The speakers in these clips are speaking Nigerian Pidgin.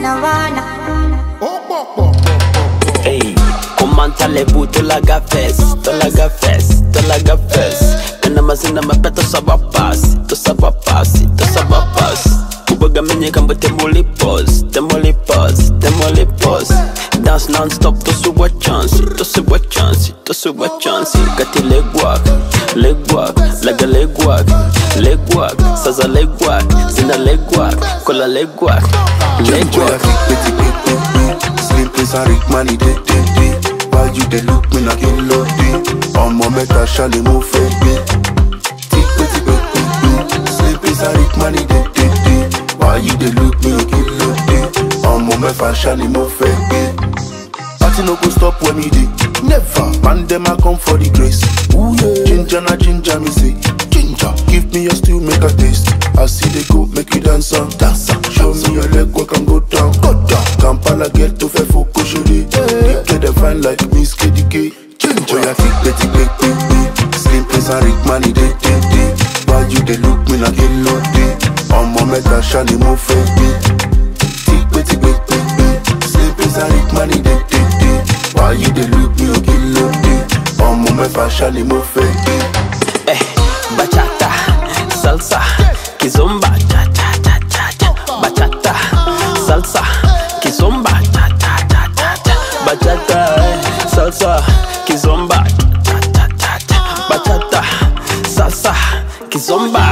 wanna wanna. Ey, comment allez-vous de la gafesse, de la gafesse, de la gafesse Kana mazina mapeto saba pasi, to saba pasi, to saba pasi Kubaga menye kambo temoli pause, temoli pause, temoli pause Dance non-stop to suwa chance, to suwa chance, to suwa chance Kati legwak, legwak, laga legwak, legwak Saza legwak, zina legwak, kola legwak, Boy, I legwak think pretty big, big, big. Slim place and rich money, day, day, day. Why you dey look me like you love me? Ọmọ mẹ́ta ṣálẹ̀ mo fẹ́ gbé. Think pretty big, big, big. Slim place and rich money, day, day, day. Why you dey look me like you love me? Ọmọ mẹ́fà ṣálẹ̀ mo fẹ́ gbé. Party no go stop when me dey. Never. Man dem a come for the grace. Ooh, yeah. Ginger na ginger me say. Ginger. Give me your stew make a taste. I see they go make you dance on. Dance on. Show me your leg work and go down. Go down. Kampala get to fe foko shode. They get them fine like Miss KDK. Ginger. Oh, yeah, thick, betty, big, big, big. Slim place and rich money day, day, day. Why you dey look me like hello day? Ọmọ mẹ́ta ṣáni mo fẹ́ gbé. Thick, betty, big, big, big. Slim place and rich money day, day, day. Why you dey look me like hello day? Ọmọ mẹ́fà ṣáni mo fẹ́ gbé. eh, bachata, salsa, kizomba, cha cha cha cha cha, bachata, salsa, kizomba, cha cha cha cha cha, bachata, eh, salsa, kizomba, cha cha cha cha, bachata, salsa, kizomba.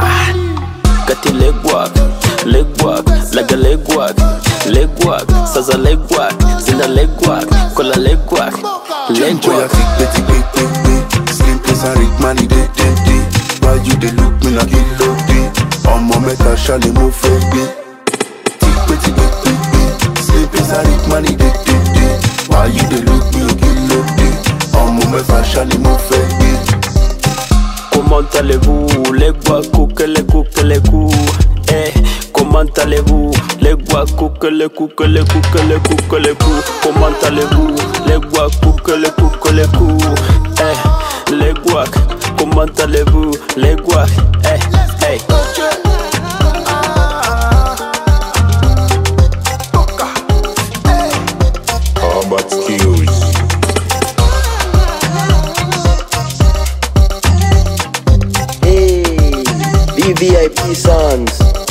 Kati legwak, legwak, laga legwak, legwak, saza legwak, zina legwak, kola legwak, Boy, I legwak. think betty big, big, big. Slim place and rich money day, day, day. Why you dey look me like you love day? Ọmọ mẹ́ta ṣálẹ̀ mo fẹ́ gbé. Think betty big, big, big. Slim place and rich money day, day, day. Why you dey look me like you love day? Ọmọ mẹ́fà ṣálẹ̀ mo fẹ́ gbé. Comment allez-vous Les bois cook, les cook, les coups Eh, comment allez-vous Les bois cook, les cook, les cook, les cook, les coups Comment allez-vous Les bois cook, les cook, les coups Eh, les bois Comment allez-vous Les bois Eh, eh Combat skills. Hey, VVIP Sons.